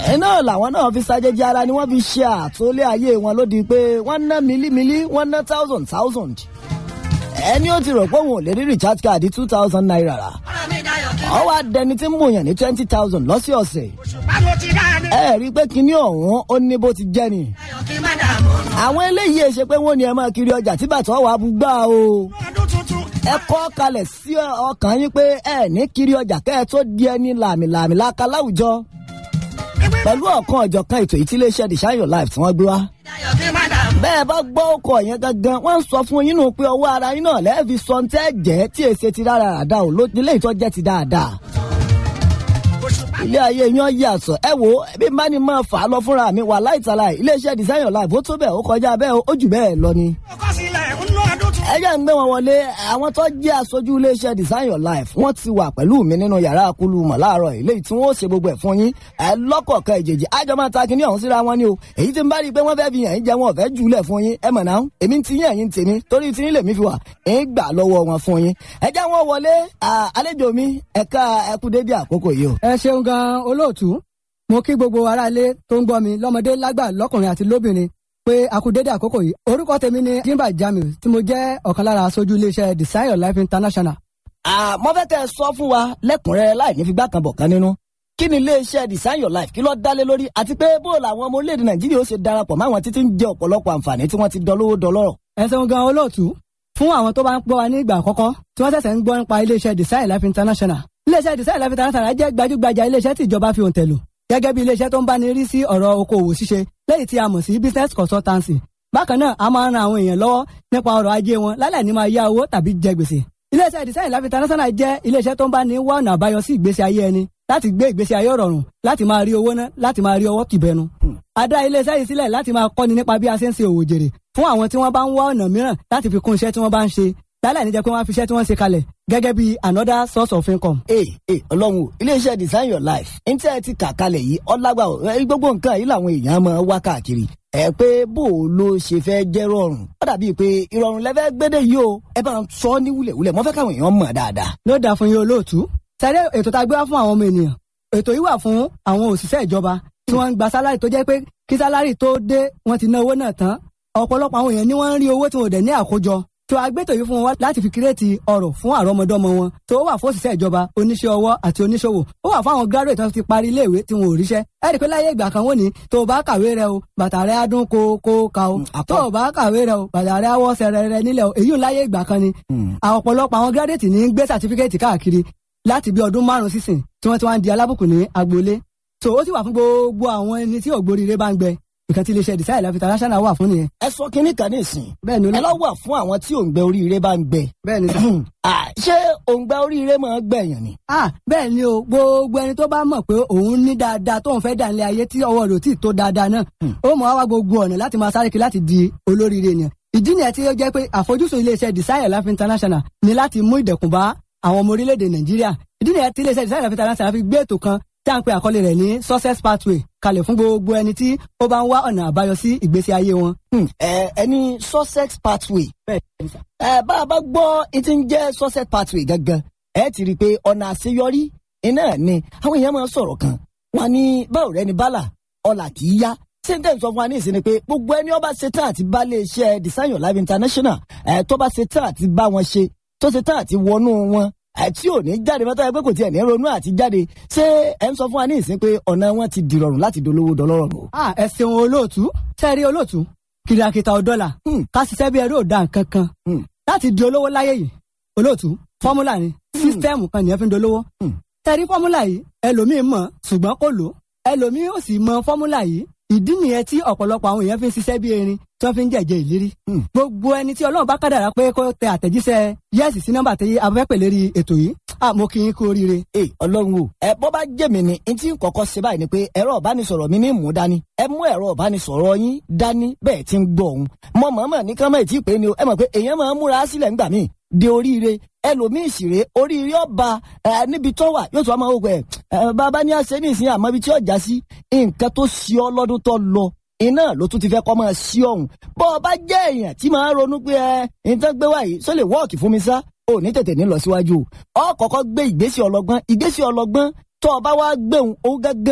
iná làwọn náà fi ṣàjèjì ara ni wọ́n fi ṣe àtúnlé ayé wọn lódì pé wọ́n ná mílímílí wọ́n ná thousand thousand ẹni ó ti rò pé òun ò lè rí recharge card two thousand naira rà ọ wá dẹni tí ń mòyàn ní twenty thousand lọ́sọ̀ọ̀sẹ̀ ẹ rí i pé kinní ọ̀hún ó ní bó ti jẹ́ ni àwọn eléyìí ṣe pé wọ́n ní ẹ máa kiri ọjà tí bàtà wà bú gbà o ẹ kọ́ kalẹ̀ sí ọkàn yín pé ẹ ní kiri ọjà kẹ́ ẹ tó di ẹni làmìlàmì láka láwùjọ pẹ̀lú ọ̀kan ọ̀jọ̀kan ètò ìtìlẹ́sẹ̀ the shine your life tí wọ́n gbé wá bẹ́ẹ̀ bá gbọ́ ọkọ̀ yẹn gangan wọ́n ń sọ fún yín nù pé ọwọ́ ara yín náà lẹ́ẹ̀fi sọ ní tẹ́ jẹ́ tí èsè ti rárá ràdá ò ló nílé ìtọ́ jẹ́ ti dáadáa. ilé ayé yan yí àsọ ẹ wo bí n bá ní máa fà á lọ fúnra mi wà láìtàlà iléeṣẹ́ design your life ó tó bẹ́ẹ̀ ó kọjá bẹ́ẹ̀ ó jù bẹ́ẹ̀ lọ ni. ẹ jẹ́ ń gbé wọn wọlé àwọn tó jẹ́ aṣojú iléeṣẹ́ design your life wọ́n ti wà pẹ̀lú mi nínú yàrá akulu mọ̀ láàárọ̀ ilé tí wọ́n ó ṣe gbogbo ẹ̀ fún yín ẹ lọ́kọ̀ọ̀kan ìjèjì àjọ máa ta kinní ọ̀hún síra wọn ni o èyí tí ń bá rí i pé wọ́n fẹ́ fi yàn yín jẹ wọn ò fẹ́ jùlẹ̀ fún yín ẹ mọ̀ náà èmi ti yín ẹ̀yìn tèmi torí tí yín lèmi fi wà ń gbà lọ́wọ́ wọn fún yín ẹ jẹ́ wọn wọlé àlejò mi ẹ̀ka ẹkú dédé àkókò yìí o. ẹ ṣeun gan olóòtú mo kí gbogbo aráalé tó ń gbọ́ mi lọ́mọdé lágbà lọ́kùnrin àti lóbìnrin pé a kú dédé àkókò yìí orúkọ tèmi ni jimba jamiu tí mo jẹ́ ọ̀kan lára aṣojú iléeṣẹ́ design your life international. àmọ́ fẹ́ kẹ́ ẹ sọ fún wa lẹ́kùnrẹ́rẹ́ láì ní fi gbá kan bọ̀ kan nínú kí ni iléeṣẹ́ design your life kí ló dálé lórí àti pé bó làwọn ọmọ orílẹ̀-èdè nàìjíríà ó ṣe darapọ̀ máwọn títí ń jẹ ọ̀pọ̀lọpọ̀ àǹfààní tí wọ́n ti dọlówó dọlọ́rọ̀. ẹ ṣeun gan olóòtú fún àwọn tó bá ń gbọ́ wa ní ìgbà àkọ́kọ́ tí wọ́n ṣẹ̀ṣẹ̀ ń gbọ́ nípa iléeṣẹ́ design life international iléeṣẹ́ design life international jẹ́ gbajúgbajà iléeṣẹ́ tí ìjọba fi òǹtẹ̀ lò gẹ́gẹ́ bí iléeṣẹ́ tó ń bá ní rí sí ọ̀rọ̀ okòwò ṣíṣe lẹ́yìn tí a mọ̀ sí business consultancy bákan náà a máa ń ran àwọn èèyàn lọ́wọ́ nípa ọrọ̀ ajé wọn lálẹ́ ní máa yá owó tàbí jẹ gbèsè iléeṣẹ́ design life international jẹ́ iléeṣẹ́ tó ń bá ní wá ọ̀nà àbáyọ sí ìgbésí ayé ẹni láti gbé ìgbésí ayé rọrùn láti máa rí owó ná láti máa rí ọwọ́ kìbẹnu. a dá iléeṣẹ́ yìí sílẹ̀ láti máa kọ́ni nípa bí a ṣe ń ṣe òwò jèrè fún àwọn tí wọ́n bá ń wá ọ̀nà mìíràn láti fi kún iṣẹ́ tí wọ́n bá ń ṣe lálẹ́ níjẹ́ pé wọ́n á fi iṣẹ́ tí wọ́n ṣe kalẹ̀ gẹ́gẹ́ bí another source of income. ee ee ọlọ́run o iléeṣẹ́ design your life ní tí ẹ ti kà kalẹ̀ yìí ọlágbà gbogbo nǹkan yìí làwọn èèyàn máa wá káàkiri ẹ pé bó o ló ṣe fẹ́ jẹ́ rọrùn ó dàbí pé ìrọ̀rùn lẹ́fẹ́ gbédè yìí o ẹ bá ń sọ ní wúlẹ̀wúlẹ̀ mo fẹ́ káwọn èèyàn mọ̀ dáadáa. ló dáa fún yín olóòtú sẹ́rẹ́ ètò tá a gbé wá fún àwọn ọmọ ènìyàn ètò yìí wà fún àwọn òṣìṣẹ́ ìjọba tí wọ́n ń gba sálárì tó jẹ́ pé kí sálárì tó dé wọ́n ti ná owó náà tán ọ̀pọ̀lọpọ̀ àwọn èèyàn ni wọ́n ń rí owó tí wọn ò dẹ̀ ní àkójọ tó agbẹ́tò yìí fún wọn láti fi kírètì ọ̀rọ̀ fún àrọ́mọdọ́mọ wọn tó wà fún òṣìṣẹ́ ìjọba oníṣẹ́ ọwọ́ àti oníṣòwò ó wà fún àwọn graduate tó ti parí iléèwé tí wọn ò ríṣẹ́ ẹ rí i pé láyé ìgbà kan wọ́n ní tó o bá kàwé rẹ o bàtà rẹ á dún kó kó ka o tó o bá kàwé rẹ o bàtà rẹ á wọ́ sẹ̀rẹ̀ rẹ nílẹ̀ o èyí ò láyé ìgbà kan ni ọ̀pọ̀lọpọ̀ àwọn graduate ní gbé certificate káàkiri láti bí ọdún márùn sísìn tí wọ́n ti wá ń di alábùkù ní agboolé so ó sì wà fún gbogbo àwọn ẹni tí ògbóríire bá ń gbẹ nǹkan tí iléeṣẹ́ design life international wà fún nìyẹn. ẹ sọ kínní kan nísìn bẹ́ẹ̀ ni ẹ lọ wà fún àwọn tí òǹgbẹ oríire bá ń gbẹ. bẹ́ẹ̀ ni sà. ṣé òǹgbẹ oríire máa ń gbẹ̀yàn ni. ah bẹ́ẹ̀ ni o gbogbo ẹni tó bá mọ̀ pé òun ní dáadáa tóun fẹ́ dà nílé ayé tí ọwọ́ rẹ̀ ò tí ì tó dáadáa náà ó mọ̀ wá wá gbogbo ọ̀nà láti máa sáré kiri láti di olóríire ènìyàn ìdí nìyẹn tí ó jẹ́ pé àfojúsùn iléeṣẹ́ design life international ni láti mú ìdẹ̀kùn bá àwọn ọmọ orílẹ̀-èdè nàìjíríà ìdí nìyẹn tí iléeṣẹ́ design life international fi gbé ètò kan tí a ń pe àkọlé rẹ̀ ní success pathway kalẹ̀ fún gbogbo ẹni tí ó bá ń wá ọ̀nà àbáyọ sí ìgbésí ayé wọn. ẹ ẹni success pathway ẹ bá a bá gbọ́ etí ń jẹ́ success pathway gangan ẹ ti rí i pé ọ̀nà àṣeyọrí iná ni àwọn èèyàn máa ń sọ̀rọ̀ kan wọn ní báwo rẹ ni bálà ọ̀là kì í yá sèǹtẹ̀ sọ fún wa ní ìsinmi pé gbogbo ẹni ó bá ṣe tán àti bá lè ṣe design your life international ẹ tó bá ṣe tán àti bá wọn ṣe tó ṣe tán àti wọnú wọn àti òní jáde mọ́tò ẹgbẹ́ kò tiẹ̀ ní ronú àti jáde ṣé ẹ ń sọ fún wa ní ìsín pé ọ̀nà wọn ti dìrọ̀rùn láti dolówó dọlọ́rọ̀ o. a ẹ ṣeun olóòtú sẹ́ẹ̀rí olóòtú kìrìàkìtà ọ̀dọ́là ká ṣiṣẹ́ bí ẹrú òdà nǹkan kan láti di olówó láyé yìí olóòtú fọ́múlà ni sísítẹ́ẹ̀mù kan nìyẹn fi ń dolówó. sẹ́ẹ̀rí fọ́múlà yìí ẹlòmíín mọ̀ ṣùgbọ́n kò lò ẹlòmíín ò sì mọ fọ́múlà yìí ìdí nìyẹn tí ọ̀pọ̀lọpọ̀ àwọn èèyàn fi ń ṣiṣẹ́ bí erin tí wọ́n fi ń jẹ̀jẹ̀ ìlérí. gbogbo ẹni tí ọlọ́run bá kádàrá pé kó tẹ àtẹ̀jíṣẹ́ yẹ́sì sí nọ́mbà tí abẹ́pẹ̀ lérí ètò yìí mo kì í kú oríire. ẹ ọlọ́run o ẹ bọ́ bá jẹ́ mi ni n tí ń kọ́kọ́ ṣe báyìí ni pé ẹ̀rọ ìbánisọ̀rọ̀ mi ní mú dání ẹ mú ẹ̀rọ ìbánisọ̀rọ̀ yín dání bẹ́ẹ̀ ti ń gbọ́ òun mọ mọ̀ọ́mọ̀ ní kán mọ̀ tí ì pé ni o ẹ mọ̀ pé èèyàn máa ń múra sílẹ̀ ńgbà míì de oríire ẹlòmíì ṣìrè oríire ọba ẹ níbi tó wà yóò tún wá máa wò pé ẹ bàbá ní àṣẹ ní ìsìn àmọ́ ibi tí ọjà sí nǹkan tó ṣe ọ lọ́dún tó lọ iná ló tún ti fẹ́ kọ́ máa ṣí ọ̀hún bọ́ ọ bá jẹ́ èèyàn tí máa ń ronú pé ẹ nǹkan gbé wáyé sọ lè wọ́ọ̀kì fún mi sá ò ní tètè ní lọ síwájú ọ kọ́kọ́ gbé ìgbésẹ̀ ọlọ́gbọ́n ìgbésẹ̀ ọlọ́gbọ́n tó o bá wá gbéhùn ó gẹ́gẹ́